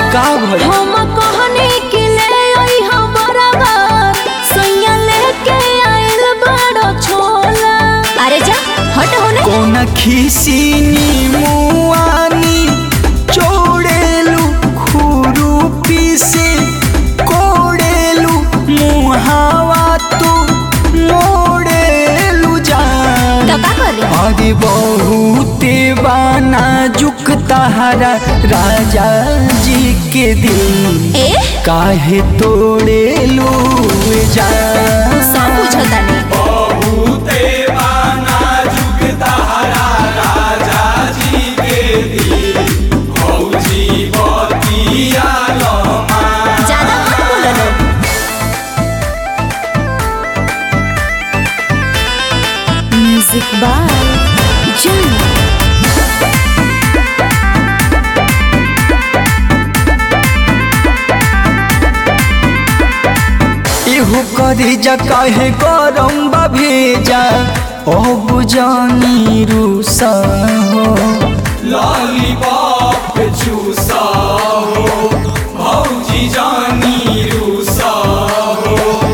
का भइल हम कहने के ले आई हम बराबर सैया लेके आइल बड़ो छोला अरे जा हट होने कोना खिसिनी मुआनी चोड़ेलु खुरुपी से कोड़ेलु मुहावा तू मोड़ेलु जान तो का करे अरे बहुते बाना जुक तहरा राजा जी के दिल ए काहे तोड़ेलु जान सब बुझता नहीं ज्यादा मत बोलो लो म्यूजिक बाय जान इहु करी जा काहे गरम बा भेजा ओ बुजानी रूसा हो लॉलीपॉप चूसा हो भौजी जानी रूसा हो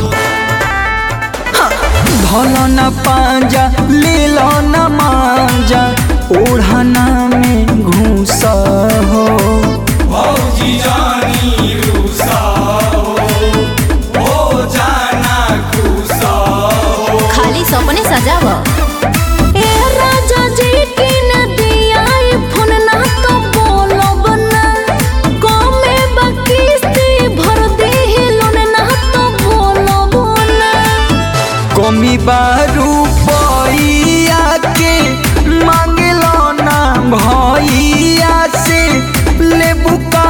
धलो न पांजा ले लो न मांजा ओढ़ना में घूसा हो भौजी जानी रूसा हो हो जाना खुसा हो खाली सपने सजाव ए राजा जी की नदिया फोन ना तो बोलो बना कमे बकिस्ती भर दे लोन ना तो बोलो बना कमी बारू पैया के मांगलो ना भैया से लेबू का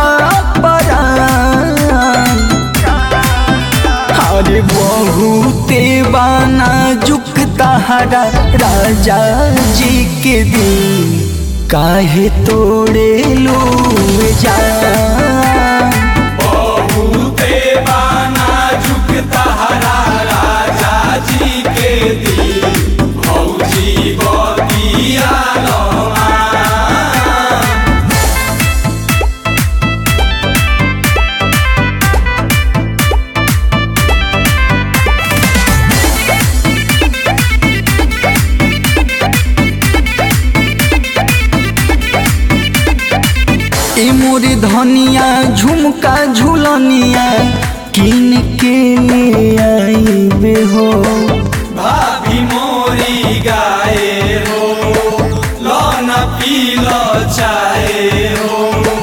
परान अरे बहुते बाना जुक तहरा राजा जी के दिल काहे तोड़े लो जान बहुते बाना झुकता हरा राजा जी के दिल भौजी बतिया लमा ए मोरी धनिया झुमका झुलनिया किन के ले आईबे हो भाभी मोरी गाए हो लौन पील चाहे हो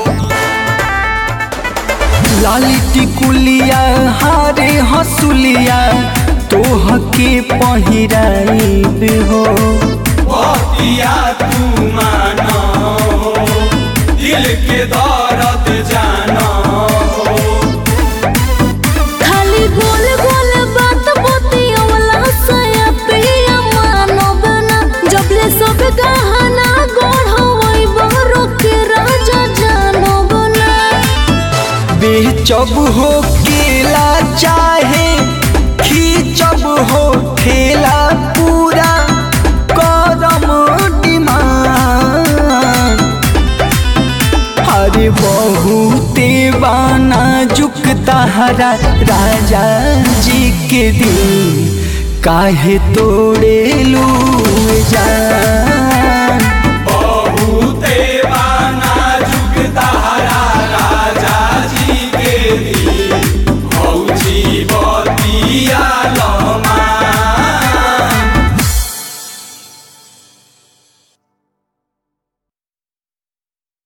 लाली टिकुलिया हारे हसुलिया तोह के पहिराईबे हो बतिया तू मानो दिल के दर्द जानो खाली गोल गोल बात बोती वाला सया पिया मानो बना जबले सब गहना गढ़वई बरो के राजा जानो बना बेचब हो केला चाहे खींचब हो ठेला पूरा करम डिमांड अरे बहुते बाना जुक तहरा राजा जी के दिल काहे तोड़े लू जान बहुते बाना झुकता हरा राजा जी के दिल